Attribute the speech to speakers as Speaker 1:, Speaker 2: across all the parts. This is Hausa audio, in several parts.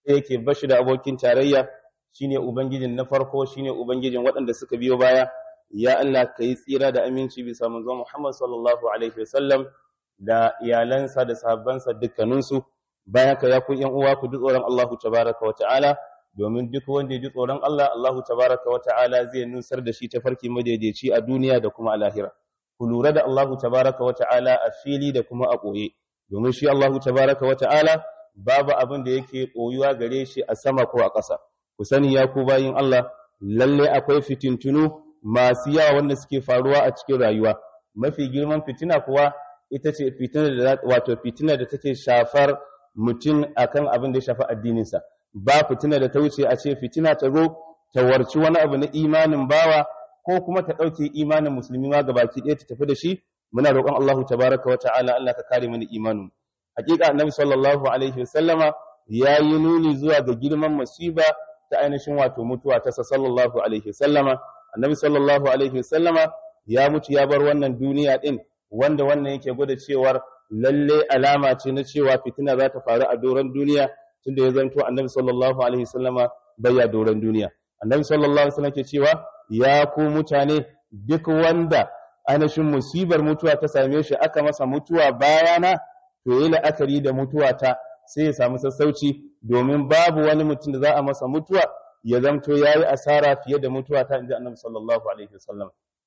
Speaker 1: yake bashi da abokin tarayya shine ubangijin na farko shine ubangijin waɗanda suka biyo baya ya Allah ka yi tsira da aminci bisa manzo Muhammad sallallahu alaihi wasallam da iyalansa da sahabbansa dukkaninsu bayan ka ya ku yan uwa ku ji tsoron Allah tabaraka wa ta'ala domin duk wanda ya ji tsoron Allah Allah tabaraka wa ta'ala zai nusar da shi ta farki madaidaici a duniya da kuma a lahira ku lura da Allah tabaraka wa ta'ala a fili da kuma a ɓoye domin shi Allah tabaraka wa ta'ala babu abin da yake ɓoyuwa gare shi a sama ko a ƙasa ku sani ya ku bayin Allah lalle akwai fitintunu masu yawa wanda suke faruwa a cikin rayuwa mafi girman fitina kuwa ita ce fitina da wato fitina da take shafar mutum akan abin da ya shafi addininsa ba fitina da ta wuce a ce fitina ta zo ta warci wani abu na imanin bawa ko kuma ta ɗauke imanin musulmi ma gabaki ɗaya ta tafi da shi muna roƙon Allah tabaraka wa ta'ala Allah ka kare mana imanin hakika annabi sallallahu alaihi wasallama ya yi nuni zuwa ga girman masiba ta ainihin wato mutuwa ta sallallahu alaihi wasallama annabi sallallahu alaihi wasallama ya mutu ya bar wannan duniya din wanda wannan yake gwada cewar lalle alama ce na cewa fitina za ta faru a doron duniya tunda ya zanto annabi sallallahu alaihi wasallama bayya doron duniya annabi sallallahu alaihi wasallam ke cewa ya ku mutane duk wanda ainihin musibar mutuwa ta same shi aka masa mutuwa bayana to yi la'akari da mutuwa ta sai ya samu sassauci domin babu wani mutum da za a masa mutuwa ya zamto ya yi asara fiye da mutuwa ta inji annabi sallallahu alaihi wasallam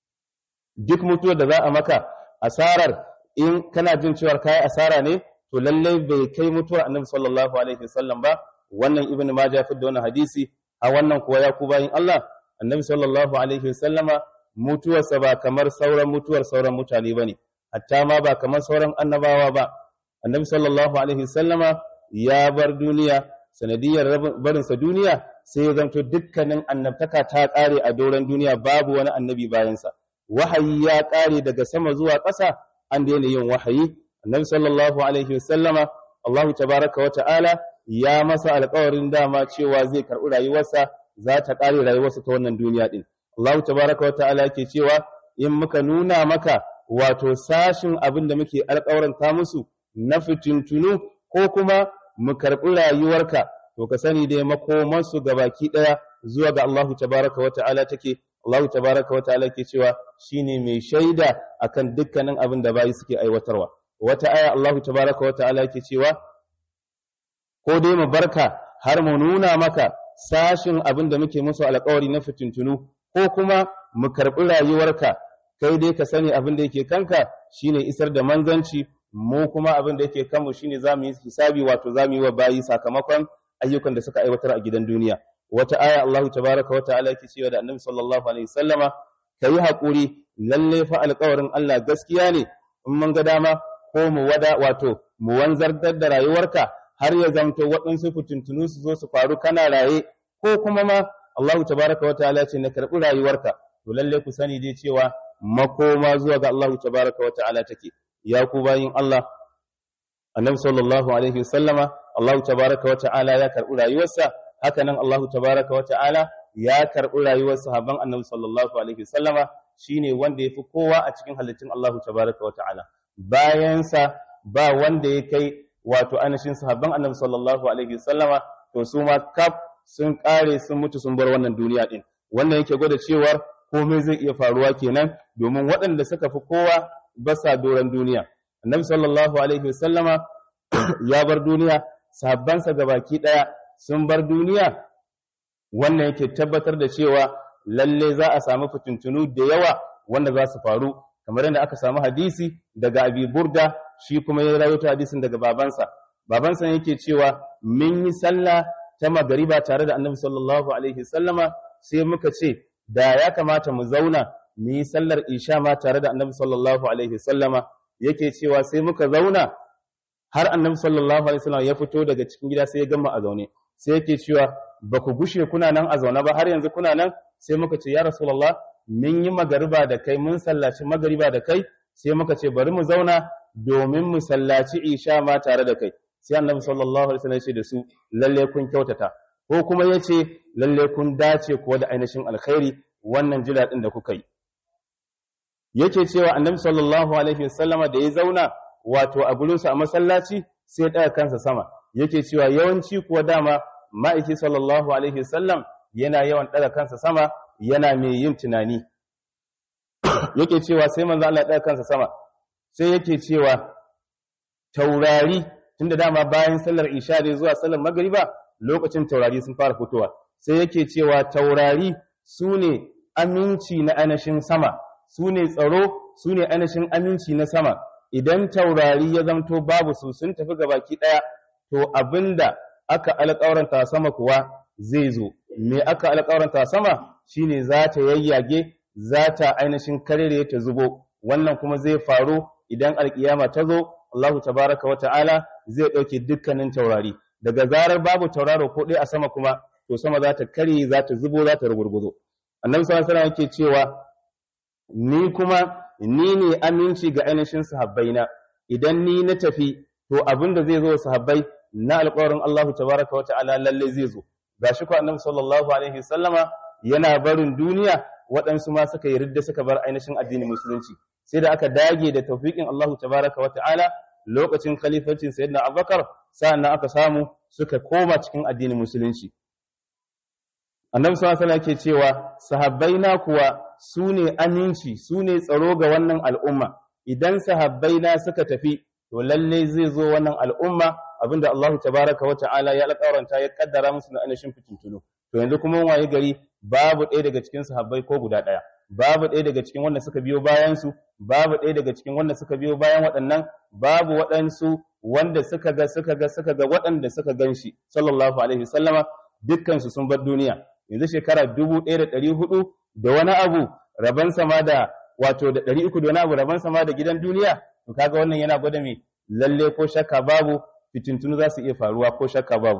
Speaker 1: duk mutuwar da za a maka asarar in kana jin cewa kai asara ne to lallai bai kai mutuwar annabi sallallahu alaihi wasallam ba wannan ibnu majah fi da wannan hadisi a wannan kuwa ya ku bayin Allah annabi sallallahu alaihi wasallama mutuwarsa ba kamar sauran mutuwar sauran mutane bane hatta ma ba kamar sauran annabawa ba annabi sallallahu alaihi wasallama ya bar duniya sanadiyar barinsa duniya sai ya zanto dukkanin annabtaka ta kare a doron duniya babu wani annabi bayansa wahayi ya kare daga sama zuwa ƙasa an daina yin wahayi annabi sallallahu alaihi wasallama Allahu tabaraka wa ta'ala ya masa alƙawarin dama cewa zai karɓi rayuwarsa za ta kare rayuwarsa ta wannan duniya din Allahu tabaraka wa ta'ala yake cewa in muka nuna maka wato sashin abin da muke alƙawaranta musu na fitintunu ko kuma mu karɓi rayuwarka to ka sani dai makomansu ga baki ɗaya zuwa ga Allahu tabaraka wa ta'ala take Allahu tabaraka wa ta'ala ke cewa shine mai shaida akan dukkanin abin da bayi suke aiwatarwa wata aya Allahu tabaraka wa ta'ala ke cewa ko dai mu barka har mu nuna maka sashin abin da muke musu alƙawari na fitintunu ko kuma mu karɓi rayuwarka kai dai ka sani abin da yake kanka shine isar da manzanci mu kuma abin da yake kanmu shine zamu yi hisabi wato zamu yi wa bayi sakamakon ayyukan da suka aiwatar a gidan duniya wata aya Allahu tabaraka wa ta'ala yake cewa da Annabi sallallahu alaihi wasallama kai hakuri lalle fa alƙawarin Allah gaskiya ne in mun ga dama ko mu wada wato mu wanzar da rayuwarka har ya zamto waɗansu fitintunu su zo su faru kana raye ko kuma ma Allahu tabaraka wa ta'ala ce na karɓi rayuwarka to lalle ku sani dai cewa makoma zuwa ga Allahu tabaraka wa ta'ala take ya ku bayin Allah annabi sallallahu alaihi wasallama Allah tabaraka wa ta'ala ya karɓi rayuwarsa haka nan Allah tabaraka wa ta'ala ya karɓi rayuwar sahabban annabi sallallahu alaihi wasallama shine wanda yafi kowa a cikin halittun Allah tabaraka wa ta'ala bayan sa ba wanda ya kai wato anashin sahabban annabi sallallahu alaihi wasallama to su ma kaf sun kare sun mutu sun bar wannan duniya din wannan yake gwada cewa komai zai iya faruwa kenan domin waɗanda suka fi kowa basa doron duniya annabi sallallahu alaihi wasallama ya bar duniya sahabbansa gabaki daya sun bar duniya wannan yake tabbatar da cewa lalle za a samu fitintunu da yawa wanda za su faru kamar yadda aka samu hadisi daga abi burda shi kuma ya rawaito hadisin daga babansa babansa yake cewa mun yi sallah ta magariba tare da annabi sallallahu alaihi wasallama sai muka ce da ya kamata mu zauna mu yi sallar isha ma tare da annabi sallallahu alaihi wasallama yake cewa sai muka zauna har annabi sallallahu alaihi wasallam ya fito daga cikin gida sai ya gama a zaune sai yake cewa ba ku gushe kuna nan a zaune ba har yanzu kuna nan sai muka ce ya rasulullah mun yi magariba da kai mun sallaci magariba da kai sai muka ce bari mu zauna domin mu sallaci isha ma tare da kai sai annabi sallallahu alaihi wasallam ya ce da su lalle kun kyautata ko kuma ya ce lalle kun dace kuwa da ainihin alkhairi wannan jira din da kuka yi yake cewa annabi sallallahu alaihi wasallama da ya zauna wato a gurinsa a masallaci sai ya ɗaga kansa sama yake cewa yawanci kuwa dama ma'aiki sallallahu alaihi wasallam yana yawan ɗaga kansa sama yana mai yin tunani yake cewa sai manzo Allah ɗaga kansa sama sai yake cewa taurari tunda dama bayan sallar isha ne zuwa sallar magriba lokacin taurari sun fara fitowa sai yake cewa taurari su ne aminci na anashin sama su ne tsaro su ne anashin aminci na sama idan taurari ya zamto babu su sun tafi gabaki ɗaya to abinda aka alƙawaranta sama kuwa zai zo me aka alƙawaranta sama shine za ta yayyage za ta ainihin karere ta zubo wannan kuma zai faru idan alƙiyama ta zo Allahu tabaraka wata'ala zai ɗauke dukkanin taurari daga zarar babu tauraro ko ɗaya a sama kuma to sama za ta karye za ta zubo za ta rugurguzo annabi sallallahu alaihi wasallam yake cewa ni kuma ni ne aminci ga ainihin sahabbaina idan ni na tafi to abin da zai zo sahabbai na alƙawarin Allahu tabaraka wa ta'ala lalle zai zo gashi ko annabi sallallahu alaihi wasallama yana barin duniya waɗansu ma suka yi ridda suka bar ainihin addinin musulunci sai da aka dage da tawfiqin Allahu tabaraka wa ta'ala lokacin khalifancin sayyidina Abubakar sa'annan aka samu suka koma cikin addinin musulunci annabi sallallahu alaihi wasallam ke cewa sahabbaina kuwa su ne aminci su ne tsaro ga wannan al'umma idan sahabbaina suka tafi to lalle zai zo wannan al'umma abinda Allah tabaraka wa ta'ala ya alƙawaranta ya kaddara musu na anashin fitintunu to yanzu kuma waye gari babu ɗaya daga cikin sahabbai ko guda ɗaya babu ɗaya daga cikin wanda suka biyo bayan su babu ɗaya daga cikin wanda suka biyo bayan waɗannan babu waɗansu wanda suka ga suka ga suka ga waɗanda suka ganshi sallallahu alaihi wasallama dukkan su sun bar duniya yanzu shekara dubu ɗaya da ɗari hudu da wani abu raban sama da wato da ɗari uku da wani abu raban sama da gidan duniya to kaga wannan yana gwada me lalle ko shakka babu fitintunu za su iya faruwa ko shakka babu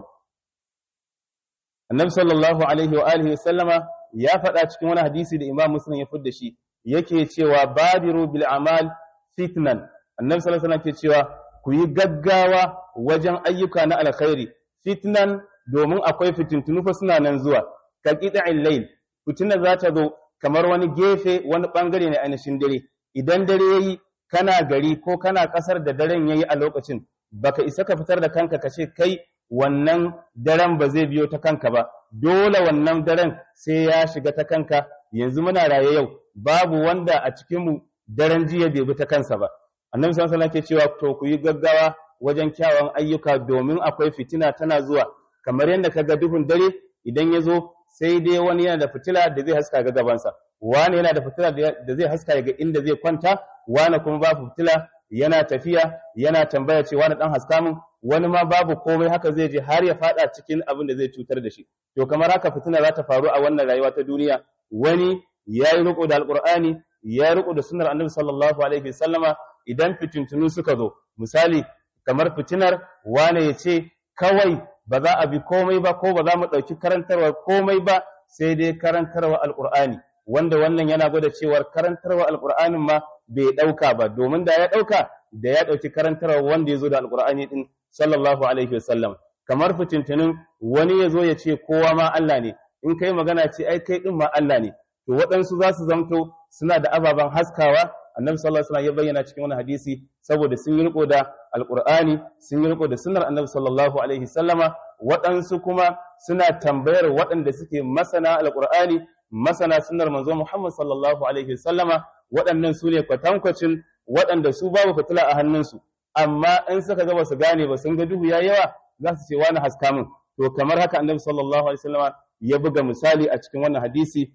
Speaker 1: annabi sallallahu alaihi wa alihi sallama ya faɗa cikin wani hadisi da imam muslim ya fidda shi yake cewa badiru bil amal fitnan annabi sallallahu alaihi ke cewa ku yi gaggawa wajen ayyuka na alkhairi fitnan domin akwai fitintunu fa suna nan zuwa ka qita'il layl fitina za ta zo kamar wani gefe wani bangare ne ainihin dare idan dare yayi kana gari ko kana kasar da daren yayi a lokacin baka isa ka fitar da kanka ka ce kai wannan daren ba zai biyo ta kanka ba dole wannan daren sai ya shiga ta kanka yanzu muna raye yau babu wanda a cikin mu daren jiya bai bi ta kansa ba annabi sallallahu alaihi wasallam ke cewa to ku yi gaggawa wajen kyawun ayyuka domin akwai fitina tana zuwa kamar yadda kaga duhun dare idan ya zo sai dai wani yana da fitila da zai haska ga gabansa wani yana da fitila da zai haska ga inda zai kwanta wani kuma babu fitila yana tafiya yana tambaya ce wani dan haska min wani ma babu komai haka zai je har ya fada cikin abin da zai cutar da shi to kamar haka fitina za ta faru a wannan rayuwa ta duniya wani ya yi riko da alqur'ani ya riko da sunnar annabi sallallahu alaihi wasallama idan fitintunu suka zo misali kamar fitinar wani ya ce kawai ba za a bi komai ba ko ba za mu ɗauki karantarwa komai ba sai dai karantarwa alqur'ani wanda wannan yana gwada cewar karantarwa alqur'anin ma bai ɗauka ba domin da ya ɗauka da ya ɗauki karantarwa wanda ya zo da alƙur'ani ɗin sallallahu alaihi wasallam kamar fitintunin wani ya zo ya ce kowa ma Allah ne in kai magana ce ai kai ɗin ma Allah ne to waɗansu za su zamto suna da ababen haskawa annabi sallallahu alaihi wasallam ya bayyana cikin wani hadisi saboda sun yi riko da alƙur'ani sun yi riko da sunnar annabi sallallahu alaihi wasallama waɗansu kuma suna tambayar waɗanda suke masana alƙur'ani masana sunnar manzo Muhammad sallallahu alaihi wasallama waɗannan su ne kwatankwacin waɗanda su babu fitila a hannunsu amma in suka ga basu gane ba sun ga duhu ya yawa za su ce wani haska min to kamar haka annabi sallallahu alaihi wasallam ya buga misali a cikin wannan hadisi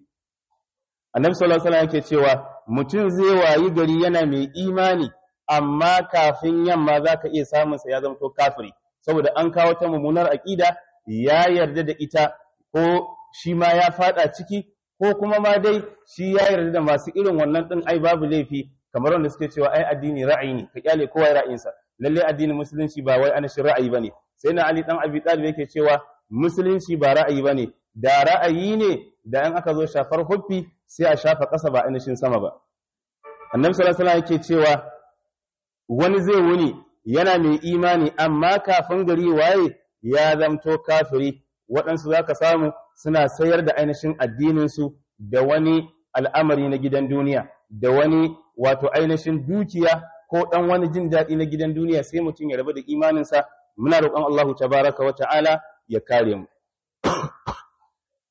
Speaker 1: annabi sallallahu alaihi wasallam yake cewa mutum zai wayi gari yana mai imani amma kafin yamma zaka iya samun sa ya zama to kafiri saboda an kawo ta mummunar aqida ya yarda da ita ko shi ma ya fada ciki ko kuma ma dai shi ya yarda da masu irin wannan din ai babu laifi kamar wanda suke cewa ai addini ra'ayi ne ka kyale kowa ya ra'ayinsa lalle addinin musulunci ba wai ana shi ra'ayi bane sai na Ali dan Abi Talib yake cewa musulunci ba ra'ayi bane da ra'ayi ne da in aka zo shafar huffi sai a shafa ƙasa ba ainihin sama ba annabi sallallahu alaihi yake cewa wani zai wuni yana mai imani amma kafin gari waye ya zamto kafiri waɗansu zaka samu suna sayar da ainihin addininsu da wani al'amari na gidan duniya da wani wato ainihin dukiya ko ɗan wani jin daɗi na gidan duniya sai mutum ya rabu da imaninsa muna roƙon Allah tabaraka wa ta'ala ya kare mu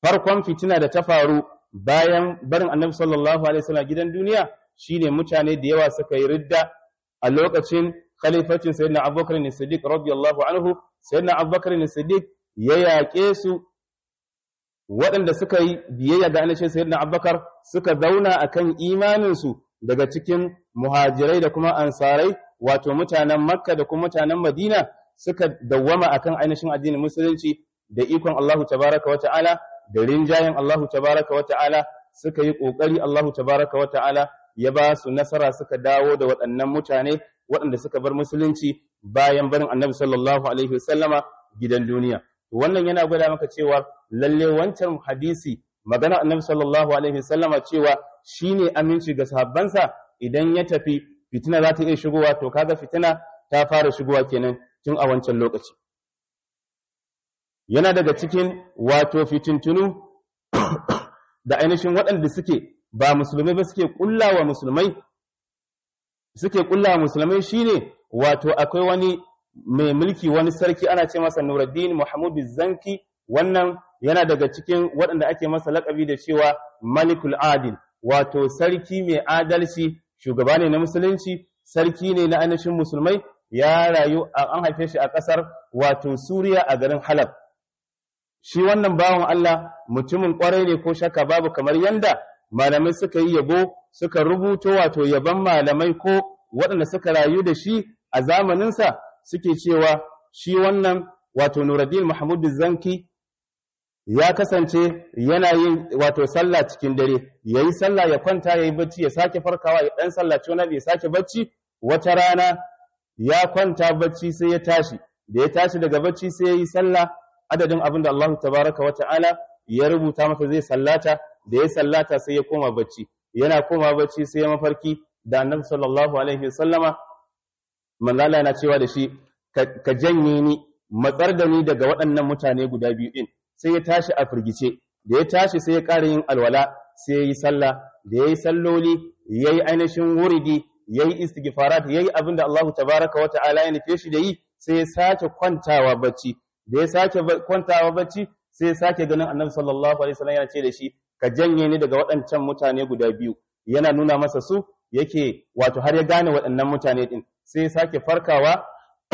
Speaker 1: farkon fitina da ta faru bayan barin annabi sallallahu alaihi wasallam gidan duniya shine mutane da yawa suka yi ridda a lokacin khalifacin sayyidina abubakar ne siddiq radiyallahu anhu sayyidina abubakar ne siddiq ya yaƙe su waɗanda suka yi biyayya ga annabi sayyidina abubakar suka zauna akan imanin su daga cikin muhajirai da kuma ansarai wato mutanen makka da kuma mutanen madina suka dawwama akan ainihin addinin musulunci da ikon Allahu tabaraka wa ta'ala da rinjayen Allahu tabaraka wa ta'ala suka yi kokari Allahu tabaraka wa ta'ala ya ba su nasara suka dawo da waɗannan mutane waɗanda suka bar musulunci bayan barin Annabi sallallahu alaihi wasallama gidan duniya wannan yana gwada maka cewa lalle wancan hadisi magana Annabi sallallahu alaihi wasallama cewa shine aminci ga sahabbansa idan ya tafi fitina za ta iya shigowa to kaga fitina ta fara shigowa kenan tun a wancan lokaci yana daga cikin wato fitintunu da ainihin waɗanda suke ba musulmai ba suke kullawa musulmai suke kullawa musulmai shine wato akwai wani mai mulki wani sarki ana ce masa Nuruddin Muhammad Zanki wannan yana daga cikin waɗanda ake masa laƙabi da cewa Malikul Adil wato sarki mai adalci shugaba ne na musulunci sarki ne na ainihin musulmai ya rayu an haife shi a ƙasar wato Suriya a garin Halab shi wannan bawan Allah mutumin ƙwarai ne ko shakka babu kamar yanda malamai suka yi yabo suka rubuto wato yaban malamai ko waɗanda suka rayu da shi a zamaninsa suke cewa shi wannan wato Nuruddin Muhammad Zanki ya kasance yana yin wato sallah cikin dare yayi sallah ya kwanta yayi bacci ya sake farkawa ya dan sallaci wani ya sake bacci wata rana ya kwanta bacci sai ya tashi da ya tashi daga bacci sai ya yi sallah adadin abin da Allah tabaraka wa ta'ala ya rubuta masa zai sallata da ya sallata sai ya koma bacci yana koma bacci sai ya mafarki da annabi sallallahu alaihi wasallama manzala yana cewa da shi ka janye ni matsar da ni daga waɗannan mutane guda biyu din sai ya tashi a firgice da ya tashi sai ya ƙara yin alwala sai ya yi sallah da ya yi salloli ya yi ainihin wuridi ya yi istighfarat ya yi abin da Allah tabaraka wa ta'ala ya nufe shi da yi sai ya sake kwantawa bacci da ya sake kwantawa bacci sai ya sake ganin annabi sallallahu alaihi wasallam yana ce da shi ka janye ni daga waɗancan mutane guda biyu yana nuna masa su yake wato har ya gane waɗannan mutane din sai ya sake farkawa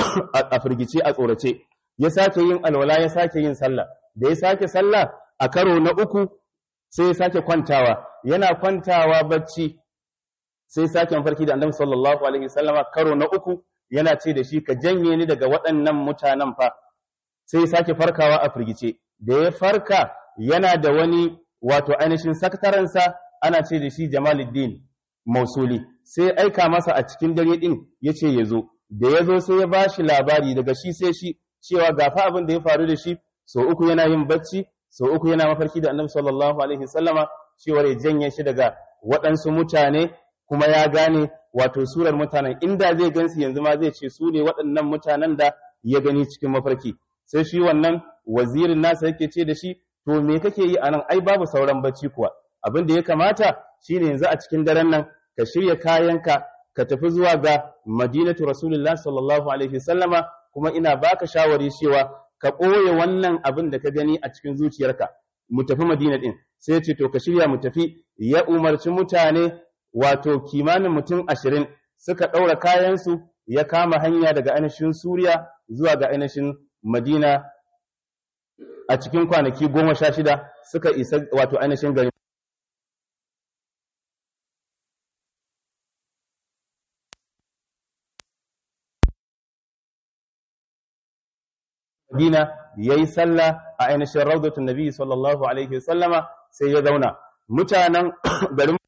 Speaker 1: a firgice a tsorace ya sake yin alwala ya sake yin sallah da ya sake sallah a karo na uku sai ya sake kwantawa yana kwantawa bacci sai sake mafarki da annabi sallallahu alaihi wasallama karo na uku yana ce da shi ka janye ni daga waɗannan mutanen fa sai ya sake farkawa a firgice da ya farka yana da wani wato ainihin sakataransa ana ce da shi Jamaluddin Mausuli sai aika masa a cikin dare din yace ya zo da ya zo sai ya bashi labari daga shi sai shi cewa gafa abin da ya faru da shi so uku yana yin bacci so uku yana mafarki da annabi sallallahu alaihi wasallama cewa ya janye shi daga waɗansu mutane kuma ya gane wato surar mutanen inda zai gansu yanzu ma zai ce su ne waɗannan mutanen da ya gani cikin mafarki sai shi wannan wazirin nasa yake ce da shi to me kake yi anan ai babu sauran bacci kuwa abin da ya kamata shine yanzu a cikin daren nan ka shirya kayanka ka tafi zuwa ga madinatu rasulullah sallallahu alaihi wasallama kuma ina baka shawari cewa ka ɓoye wannan abin da ka gani a cikin zuciyarka mu tafi madina din sai ya ce to ka shirya mu tafi ya umarci mutane wato kimanin mutum ashirin suka ɗaura kayansu ya kama hanya daga ainihin suriya zuwa ga ainihin madina a cikin kwanaki goma sha shida suka isa wato ainihin gari Madina ya yi sallah a ainihin raudatun Nabi sallallahu Alaihi wasallama sai ya zauna. Mutanen garin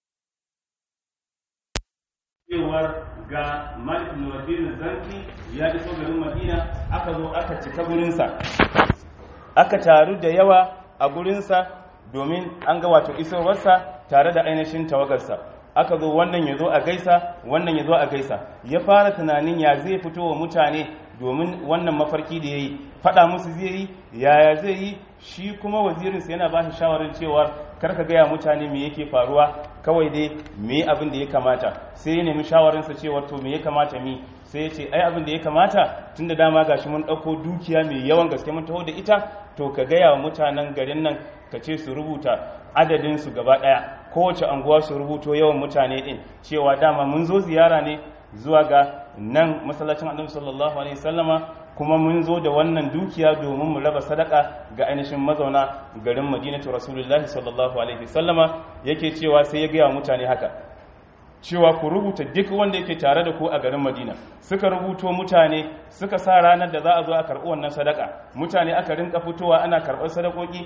Speaker 1: cewar ga Malik Nuruddin Zanki ya iso garin Madina aka zo aka cika gurinsa. Aka taru da yawa a gurinsa domin an ga wato isowarsa tare da ainihin tawagarsa. Aka zo wannan ya zo a gaisa, wannan ya zo a gaisa. Ya fara tunanin ya zai fito wa mutane domin wannan mafarki da ya yi faɗa musu zai yi yaya zai yi shi kuma wazirinsa yana ba shi shawarar cewa kar ka gaya mutane me yake faruwa kawai dai me abin da ya kamata sai ya nemi shawarinsa cewa to me ya kamata mi sai ya ce ai abin da ya kamata tun da dama gashi mun ɗauko dukiya mai yawan gaske mun taho da ita to ka gaya wa mutanen garin nan ka ce su rubuta adadin su gaba ɗaya kowace anguwa su rubuto yawan mutane ɗin cewa dama mun zo ziyara ne zuwa ga nan masallacin annabi sallallahu alaihi wasallama kuma mun zo da wannan dukiya domin mu raba sadaka ga ainihin mazauna garin madinatu rasulullahi sallallahu alaihi wasallama yake cewa sai ya gaya wa mutane haka cewa ku rubuta duk wanda yake tare da ku a garin madina suka rubuto mutane suka sa ranar da za a zo a karɓi wannan sadaka mutane aka rinka fitowa ana karɓar sadakoki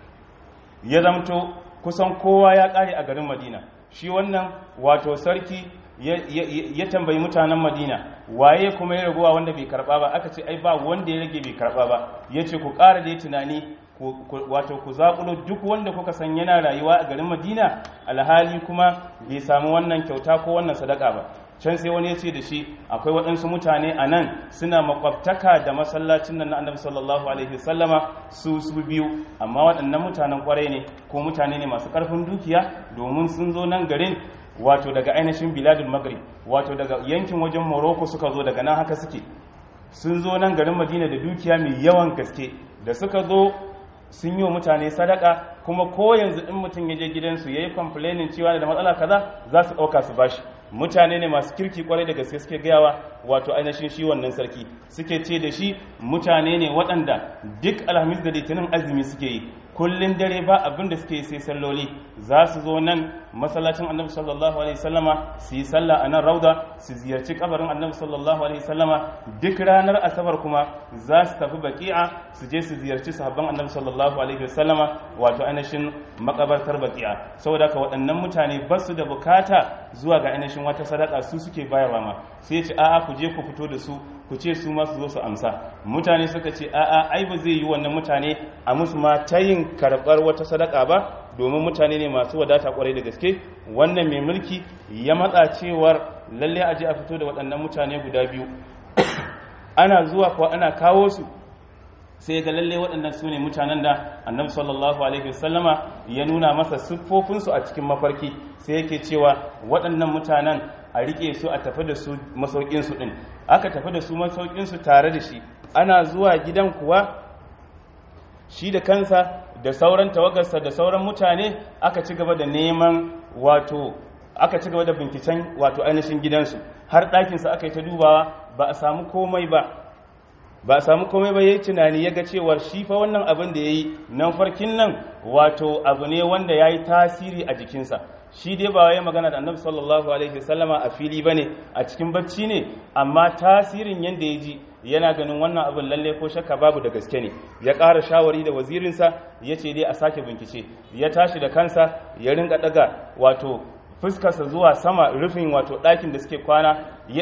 Speaker 1: ya zamto kusan kowa ya ƙare a garin madina shi wannan wato sarki ya tambayi mutanen madina waye kuma ya raguwa wanda bai karba ba aka ce ai ba wanda ya rage bai karba ba ya ce ku ƙara da tunani wato ku zaƙulo duk wanda kuka san yana rayuwa a garin madina alhali kuma bai samu wannan kyauta ko wannan sadaka ba can sai wani ya ce da shi akwai waɗansu mutane a nan suna makwabtaka da masallacin nan na annabi sallallahu alaihi wasallama su su biyu amma waɗannan mutanen kwarai ne ko mutane ne masu ƙarfin dukiya domin sun zo nan garin wato daga ainihin biladul maghrib wato daga yankin wajen morocco suka zo daga nan haka suke sun zo nan garin madina da dukiya mai yawan gaske da suka zo sun yi wa mutane sadaka kuma ko yanzu in mutum ya je gidansu ya yi complaining cewa da matsala kaza za su ɗauka su bashi mutane ne masu kirki kwarai da gaske suke gayawa wato ainihin shi wannan sarki suke ce da shi mutane ne waɗanda duk alhamis da litinin azumi suke yi kullun dare ba abin da suke sai salloli za su zo nan masallacin annabi sallallahu alaihi wasallama su yi sallah a nan rauda su ziyarci kabarin annabi sallallahu alaihi wasallama duk ranar asabar kuma za su tafi baki'a su je su ziyarci sahabban annabi sallallahu alaihi wasallama wato ainihin makabartar baki'a saboda ka waɗannan mutane ba su da bukata zuwa ga ainihin wata sadaka su suke bayarwa ma sai ce a'a ku je ku fito da su ku ce su masu zo su amsa mutane suka ce a'a ai ba zai yi wannan mutane a musu ma ta yin karɓar wata sadaka ba domin mutane ne masu wadata kwarai da gaske wannan mai mulki ya matsa cewar lalle a je a fito da waɗannan mutane guda biyu ana zuwa ko ana kawo su sai ga lalle waɗannan su ne mutanen da annabi sallallahu alaihi wasallama ya nuna masa siffofinsu a cikin mafarki sai yake cewa waɗannan mutanen a rike su a tafi da su masaukinsu ɗin aka tafi da su masaukinsu tare da shi ana zuwa gidan kuwa shi da kansa da sauran tawagarsa da sauran mutane aka ci gaba da neman wato aka ci gaba da binciken wato ainihin gidansu har ɗakinsa aka yi ta dubawa ba a samu komai ba ba a samu komai ba ya yi tunani ya ga cewar shi fa wannan abin da ya yi nan farkin nan wato abu ne wanda ya yi tasiri a jikinsa shi dai ba ya magana da annabi sallallahu alaihi wasallama a fili bane a cikin bacci ne amma tasirin yanda ya ji yana ganin wannan abin lalle ko shakka babu da gaske ne ya ƙara shawari da wazirinsa ya ce dai a sake bincike ya tashi da kansa ya ringa daga wato fuskarsa zuwa sama rufin wato ɗakin da suke kwana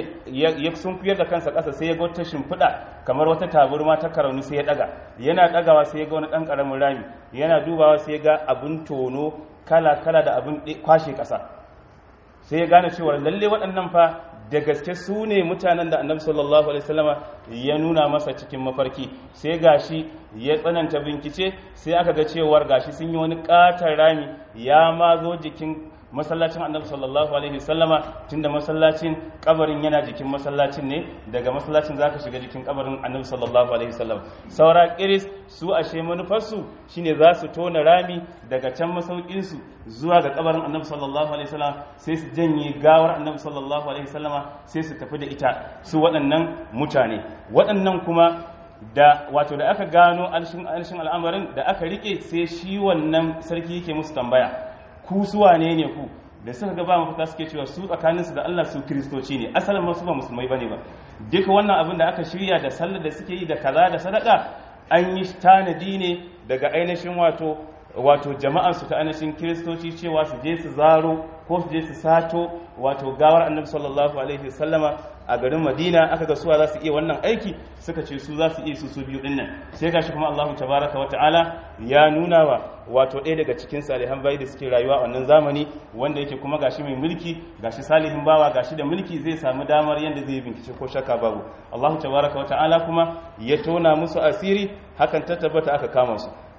Speaker 1: ya sunkuyar da kansa ƙasa sai ya ga wata shimfiɗa kamar wata taburma ta karauni sai ya ɗaga yana ɗagawa sai ya ga wani ɗan ƙaramin rami yana dubawa sai ya ga abin tono kala-kala da abin kwashe ƙasa sai ya gane cewa lalle waɗannan fa da gaske su ne mutanen da annabi sallallahu alaihi wasallama ya nuna masa cikin mafarki sai gashi ya tsananta bincike sai aka ga cewar gashi sun yi wani ƙatar rami ya ma zo jikin masallacin annabi sallallahu alaihi wasallama tunda masallacin kabarin yana jikin masallacin ne daga masallacin zaka shiga jikin kabarin annabi sallallahu alaihi wasallam saura kiris su ashe manufarsu shine za su tona rami daga can masaukin su zuwa ga kabarin annabi sallallahu alaihi wasallam sai su janye gawar annabi sallallahu alaihi wasallama sai su tafi da ita su waɗannan mutane waɗannan kuma da wato da aka gano alshin al'amarin da aka rike sai shi wannan sarki yake musu tambaya ku su wane ne ku da suka ga ba mafita suke cewa su tsakaninsu da Allah su kiristoci ne asalin masu ba musulmai bane ba duka wannan abin da aka shirya da sallar da suke yi da kaza da sadaka an yi tanadi ne daga ainihin wato wato jama'an su ta ainihin kiristoci cewa su je su zaro ko su je su sato wato gawar annabi sallallahu alaihi wasallama a garin madina aka ga suwa za su iya wannan aiki suka ce su za su iya su su biyu dinnan sai gashi kuma allahu tabaraka wa ta'ala ya nuna wa wato ɗaya daga cikin salihan bayi da suke rayuwa a wannan zamani wanda yake kuma gashi mai mulki gashi salihin bawa gashi da mulki zai samu damar yadda zai bincike ko shakka babu allahu tabaraka wa ta'ala kuma ya tona musu asiri hakan ta tabbata aka kama su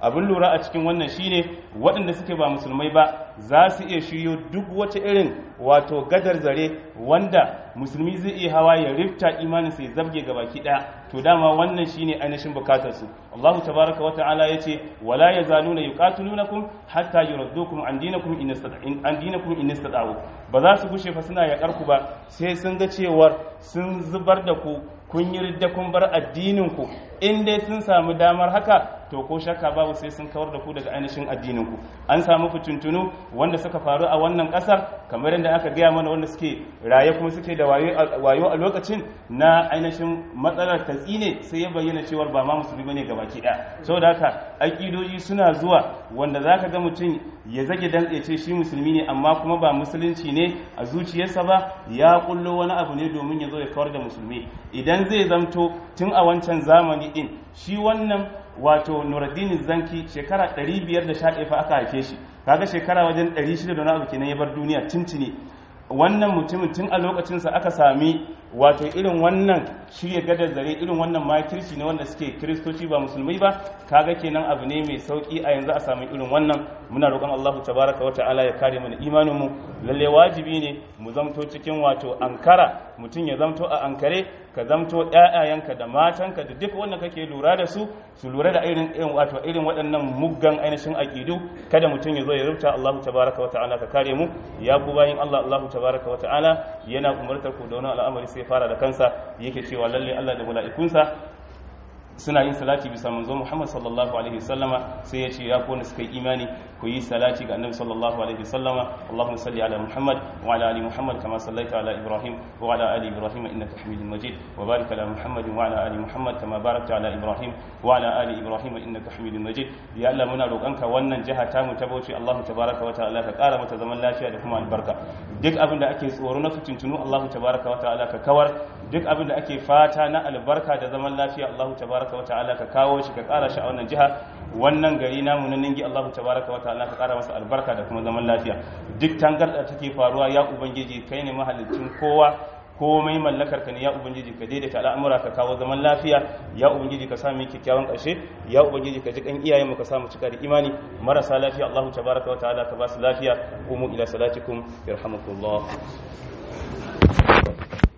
Speaker 1: abin lura a cikin wannan shine waɗanda suke ba musulmai ba za su iya shiryo duk wata irin wato gadar zare wanda musulmi zai iya hawa ya rifta imanin sai zabge ga baki ɗaya to dama wannan shine ainihin bukatar su Allahu tabaraka wa ta'ala yace wala yazaluna yuqatilunakum hatta yurdukum an dinakum in an dinakum in istata'u ba za su gushe fa suna yakar ku ba sai sun ga cewar sun zubar da ku kun yi ridda kun bar addinin ku in dai sun samu damar haka to ko shakka babu sai sun kawar da ku daga ainihin addinin ku an samu fitintunu wanda suka faru a wannan kasar kamar yadda aka gaya mana wanda suke raye kuma suke da wayo a lokacin na ainihin matsalar tatsi ne sai ya bayyana cewar ba ma musulmi bane gabaki daya saboda haka akidoji suna zuwa wanda zaka ga mutum ya zage dantse ce shi musulmi ne amma kuma ba musulunci ne a zuciyarsa ba ya kullo wani abu ne domin ya zo ya kawar da musulmi idan zai zamto tun a wancan zamani din shi wannan wato Nuruddin Zanki shekara 511 fa aka haife shi kaga shekara wajen 600 da wani abu kenan ya bar duniya tuntuni wannan mutumin tun a lokacinsa aka sami wato irin wannan shirya gadar zare irin wannan makirci ne wanda suke kiristoci ba musulmai ba kaga kenan abu ne mai sauki a yanzu a sami irin wannan muna roƙon Allahu tabaraka wata'ala ya kare mana imanin mu lalle wajibi ne mu zamto cikin wato ankara mutum ya zamto a ankare ka zamto ƴaƴayenka da matanka da duk wanda kake lura da su su lura da irin irin wato irin waɗannan muggan ainihin aqidu kada mutum ya zo ya rubuta Allahu tabaraka wata'ala ka kare mu ya ku bayin Allah Allahu tabaraka wata'ala yana umartar ku da wani al'amari sai fara da kansa yake cewa lalle Allah da mala'ikunsa suna yin salati bisa manzo Muhammad sallallahu alaihi wasallama sai ya ce ya kone suka yi imani ku yi salati ga annabi sallallahu alaihi wasallama Allahumma salli ala Muhammad wa ala ali Muhammad kama sallaita ala Ibrahim wa ala ali Ibrahim innaka Hamidum Majid wa barik ala Muhammad wa ala ali Muhammad kama barakta ala Ibrahim wa ala ali Ibrahim innaka Hamidum Majid ya Allah muna roƙonka wannan jiha ta mu ta Bauchi Allah tabaraka wa ta'ala ka ƙara mata zaman lafiya da kuma albarka duk abin da ake tsoro na fitintunu Allah tabaraka wa ta'ala ka kawar duk abin da ake fata na albarka da zaman lafiya Allah tabaraka wa ta'ala ka kawo shi ka kara shi a wannan jiha wannan gari namu na ningi Allah tabaraka wa ta'ala ka kara masa albarka da kuma zaman lafiya duk tangarda take faruwa ya ubangiji kai ne mahallicin kowa komai mallakar ka ne ya ubangiji ka daidaita al'amura ka kawo zaman lafiya ya ubangiji ka sami kyakkyawan ƙarshe ya ubangiji ka ji kan iyayen mu ka samu cika da imani marasa lafiya Allah tabaraka wa ta'ala ka ba su lafiya umu ila salatikum yarhamukumullah